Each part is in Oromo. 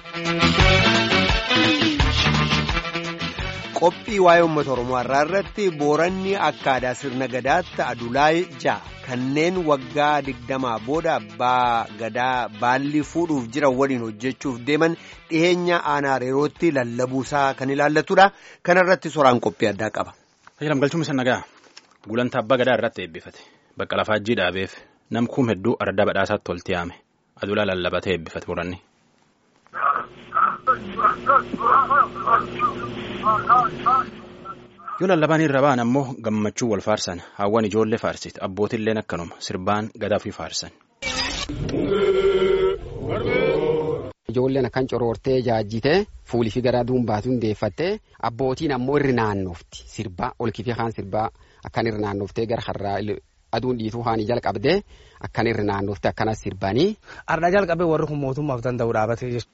Qophii waa'ee uummata Oromoo har'aa irratti booranni akka aadaa sirna gadaatti adulaa ja'a kanneen waggaa digdamaa booda abbaa gadaa baalli fuudhuuf jiran waliin hojjechuuf deeman dhiheenya aanaa reerootti lallabuusaa kan ilaallatudha. Kana irratti soraan qophii addaa qaba. Tajaajilam galchuun isa nagaa gulantaa abbaa gadaa irratti eebbifate bakka lafaajjii dhaabeef nam kuum hedduu ardaa badhaasaatti tolti yaame adulaa lallabatee eebbifate booranni. yoo lallabaan irra ba'an ammoo gammachuu wal faarsan hawwan ijoollee faarsit abbootilleen akkanuma sirbaan gadaa fi faarsan. Ijoolleen akkan coroortee jaajjitee fuulii fi garaa duumbaatu hundeeffattee abbootiin ammoo irri naannofti sirbaa olkifii kaan sirbaa akkan irri naannoftee gara har'aa aduun dhiituu haanii jalqabdee akkan irri naannoftee akkanas sirbanii. Ardaa jalqabee warri kun mootummaaf danda'u dhaabatee jechuudha.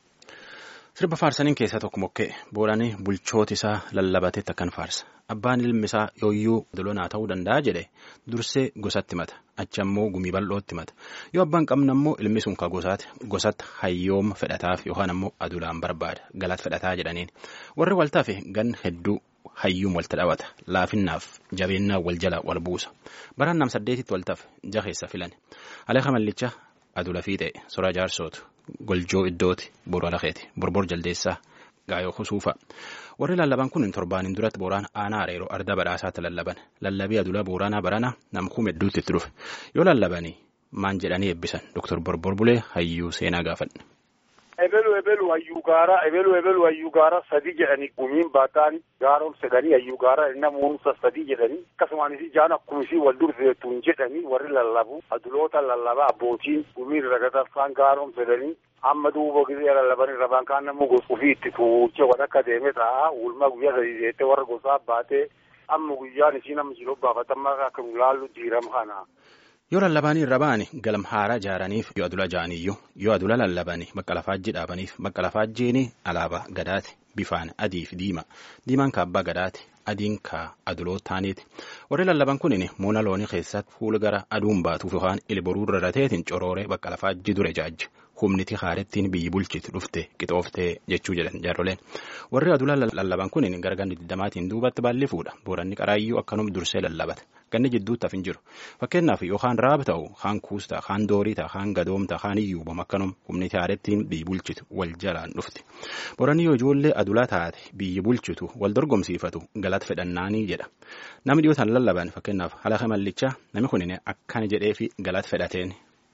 Sirba faarsaniin keessaa tokko mokkee booranii bulchooti isaa lallabateetti akkan faarsa. Abbaan ilmi isaa yooyyuu dolonaa ta'uu danda'a jedhe dursee gosatti mata achi ammoo gumii bal'ootti mata yoo abbaan qabna ammoo ilmi sun ka gosaati gosatti hayyooma fedhataaf yookaan ammoo adulaan barbaada galaat fedhataa jedhaniin warri waltaafe gan hedduu hayyuun walta dhawata laafinnaaf jabeennaa wal jala wal buusa baraan nam saddeetitti waltaaf jaheessa filan aleeka mallicha adula fiixee soraa jaarsootu goljoo iddooti boru alakeeti borbor jaldeessaa gaayoo kusuufa. warri lallaban kun torbaaniin duratti booraan aanaa areeroo arda badhaasaatti lallaban lallabii adulaa booraanaa barana namkuum hedduutti itti dhufe yoo lallabanii maan jedhanii eebbisan doktor borbor bulee hayyuu seenaa gaafadha. ebelu ebelu hayyuu gaara ebelu ebelu hayyuu gaara sadii jedhanii gumiin baataan gaara ol sedanii hayyuu gaara namoota sadii jedhanii akkasumaanis ijaan akkumisii wal durseetuun jedhanii warri lallabu aduloota lallaba abbootiin gumiin ragataffaan gaara ol sedanii amma duuba gisee lallaban irra baan kaan namuu gosa ofii itti tuuchee waan akka deeme ta'a ulma guyyaa sadii jettee warra gosaa baatee amma guyyaan isii nama jiruu baafatammaa akka nu laallu diiram kana. Yoo lallabaanii irra ba'ani galam haaraa ijaaraniif yoo adula ja'aniyyuu yoo adula lallabanii bakka lafaajjii dhaabaniif bakka lafaajjiin alaabaa gadaati bifaan adii fi diima diimaan ka abbaa gadaati adiin ka aduloo taaniiti warri lallaban kunin muuna loonii keessatti fuula gara aduun baatuuf yookaan ilboruu rarrateetiin corooree bakka lafaajjii dure jaajja humniti haarettiin biyyi bulchiti dhufte qixooftee jechuu jedhan jaarroleen warri adula lallaban kunin gara ganni digdamaatiin duubatti baalli fuudha booranni qaraayyuu akkanum dursee lallabata ganni jidduutti hafin jiru fakkeenyaaf yookaan raab ta'u kaan kuusta kaan doorii ta'a kaan gadoomta kaan iyyuubam akkanum humniti haarettiin biyyi bulchitu wal jalaan dhufti booranni yoo ijoollee adulaa taate biyyi bulchitu wal dorgomsiifatu galata fedhannaanii jedha namni dhiyootaan lallaban fakkeenyaaf halaqa mallichaa namni kunin akkana jedhee fi galata fedhateen.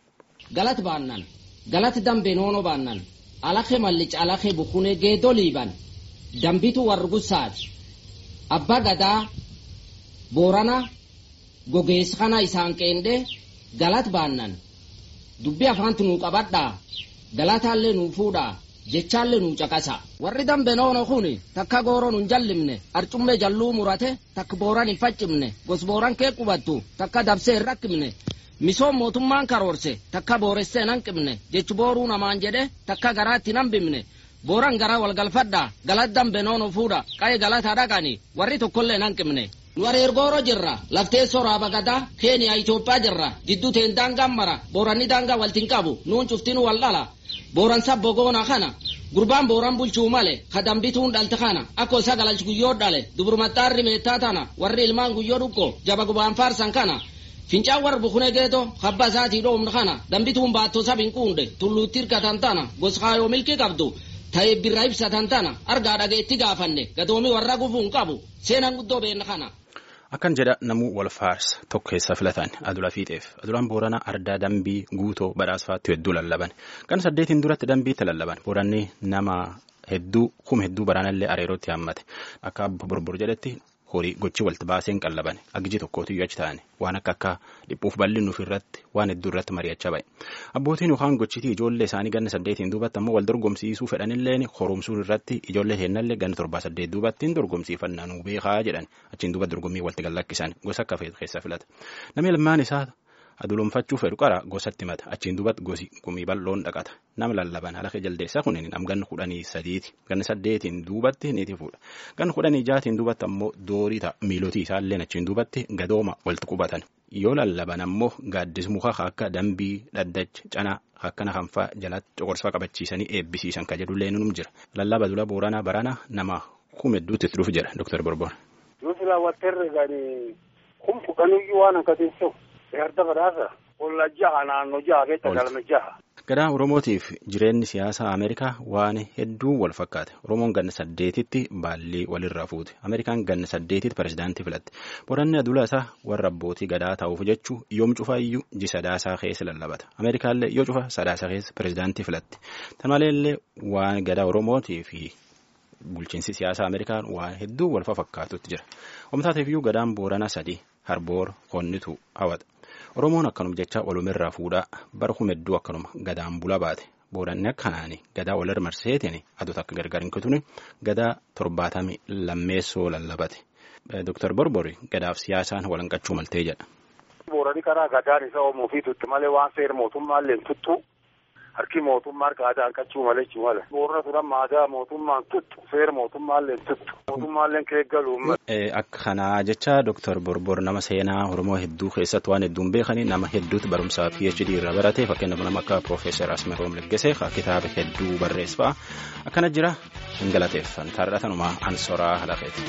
Galati baannan galati dambe noono baannan alake mallicha alake bukune geedoo liiban dambitu wargusaati abbaa gadaa boorana gogeessa kana isaan qeendee galat baannan dubbii afaantu nuu qabadhaa galataallee nuu fuudhaa jechaallee nuu caqasa warri dambe noono kun takka gooroo nun jallimne arcummee jalluu murate takka booran hin faccimne gos booran kee qubattu takka dabsee hin rakkimne misoom mootummaan karoorse takka booressee nan qibne jechu booruu namaan jedhe takka garaatti nan bimne booran garaa walgalfadhaa galat dambe noono fuudha qaye galata dhaqani warri tokkollee nan qibne nu areergooro jirra laftee soraaba gadaa keeniyaa Itoophiyaa jirra jidduu teen daangaan mara booranni daangaa waltin qabu nuun cuftinu wal dhala booran sabbo goona kana gurbaan booran bulchuu male ka dambituun dhalte kana akkoo isa galalchi guyyoo dhale duburmaxxaarri meettaa tana warri ilmaan guyyoo dhuqqo jaba gubaan faarsan kana fincaan warra bukune geeto habba isaatii dhoomna kana dambituun baattoo sabin quunde tulluutti hirkatan tana goskaayoo milkii qabdu ta'ee birra ibsatan tana argaa dhageetti gaafanne gadoomi warra gufuun qabu seenan guddoo beenna kana. Akkan jedha namuu wal faarsa tokko keessa filatan adula fiixeef adulaan booranaa ardaa dambii guutoo badhaasfaatti hedduu lallaban kan saddeetiin duratti dambiitti lallaban booranni nama hedduu kuma hedduu baraanallee areerootti haammate akka borbor jedhetti horii gochi walti baaseen qallaban aggiji tokkootiyyuu achi ta'an waan akka akka dhiphuuf bal'innuuf irratti waan hedduu irratti mari'achaa ba'e abbootiin yookaan gochitii ijoollee isaanii ganna saddeetiin duubatti ammoo wal dorgomsiisuu fedhanilleen horomsuun irratti ijoollee heennallee ganna torbaa saddeet duubattiin dorgomsiifannaa nuu beekaa jedhan achiin duuba dorgommii walti gallakkisan gosa akka keessa filata namni ilmaan isaa aduloomfachuu fedhu qara gosatti mata achiin duubatti gosi gumii bal'oon dhaqata nama lallaban haala jaldeessaa kun nam ganna kudhanii sadiiti ganna saddeetiin duubatti niiti fuudha ganna kudhanii jaatiin duubatti ammoo doorii ta'a miilotii isaalleen achiin duubatti gadooma walitti qubatan yoo lallaban ammoo gaaddis muka akka dambii dhaddacha canaa akkana kanfaa jalatti coqorsaa qabachiisanii eebbisiisan ka jedhullee num jira lallaba dula booranaa barana nama kum hedduutti itti dhufu jedha dooktar Borbor. Yoo silaa watteerre gani kun fudhanuyyuu waan akkatiin ta'u yaadda badhaasa olla jaha naannoo jaha keessa galma jaha. Gadaa Oromootiif jireenyi siyaasaa Ameerikaa waan hedduu wal fakkaate. Oromoon ganna saddeetitti baallii walirraa fuute. Ameerikaan ganna saddeetitti pirezidaantii filatte. Boranni adula isaa warra abbootii gadaa ta'uuf jechuu yoom cufaa iyyuu ji sadaasaa keessa lallabata. Ameerikaallee yoo cufa sadaasaa keessa pirezidaantii filatte. Tan maleellee waan gadaa Oromootii fi bulchiinsi siyaasaa Ameerikaan waan hedduu wal fakkaatutti jira. Omtaateef iyyuu gadaan Booranaa sadii Harboor Konnitu hawata. Oromoon akkanuma jecha walumirraa fuudhaa bara kuma hedduu akkanuma gadaan bula baate booranni akkanaani gadaa walirra marseetiin aduu akka gargar hin kutune gadaa torbaatamii lammeessoo lallabate. Dooktar Borbori gadaaf siyaasaan walanqachuu maltee jedha. Boorani karaa gadaan isa oomuu fi tutti malee waan seera mootummaallee tuttu harki mootummaa harka aadaa hanqachuu malee jechuu mala. Boorana turan maadaa mootummaan tuttu seera mootummaallee tuttu mootummaallee keeggaluu Akka kanaa jecha Dooktar Borbor nama seenaa Oromoo hedduu keessatti waan hedduun beekanii nama hedduutti barumsaa PhD irra barate fakkeenyaaf nama akka Profeesar Asmeroom Leggesee kitaaba hedduu barreesse fa'a akkana jira hin galateeffan taarratanumaa ansoraa halafeeti.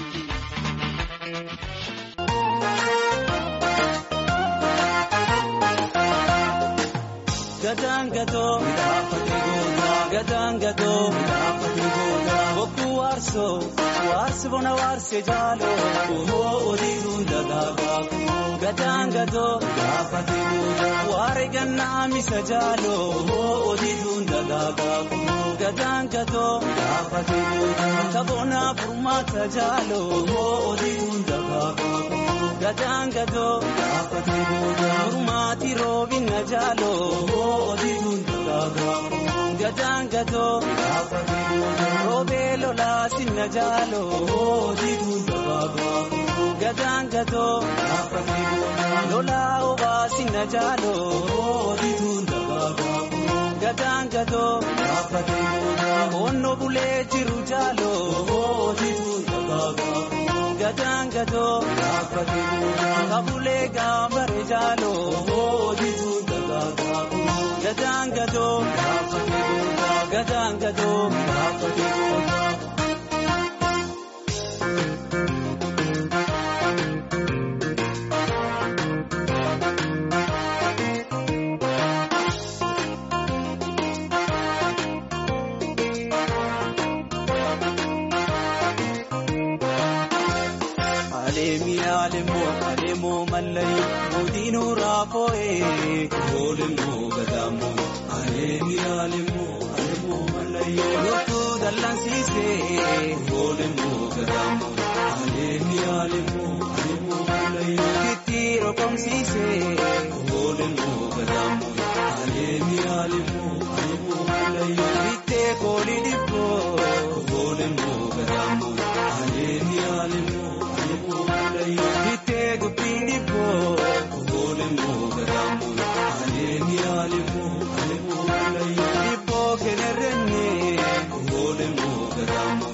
Gataan gatoo gataan gatoo bokkuu waarsoo waarsi bona waarsee jaaloo ohoo odiituun dagaagaa gataan gatoo waare gannaa misa jaaloo ohoo odiituun dagaagaa gataan gatoo taboonaa furmaata jaaloo ohoo odiituun dagaagaa gataan gatoo furmaati roobina jaaloo ohoo odiituun dagaagaa gataan gatoo roobee lolaa sinna jaaloo ohoo odiituun dagaagaa gataan gatoo lolaa obaa sinna jaaloo ohoo odiituun dagaagaa gataan gatoo onno bulee jiru jaaloo ohoo odiituun dagaagaa gataan gatoo kabulee gaambare jaaloo ohoo odiituun dagaagaa gataan gatoo gataan gatoo. Alemoo alemoo mallayi mootiin raafoo'ee oolemoo gadaamoo aleemi alemoo alemoo mallayi loltuu dallansiisee oolemoo gadaamoo aleemi alemoo alemoo mallayi kitti rokomsiisee oolemoo gadaamoo aleemi alemoo alemoo mallayi bittee koolii dhibboo oolemoo gadaamoo aleemi alemoo. Bittee dubbiin dhibboo oolemoo gadaamoo aleemi alemoo alemoo dhibboo kennerrenne oolemoo gadaamoo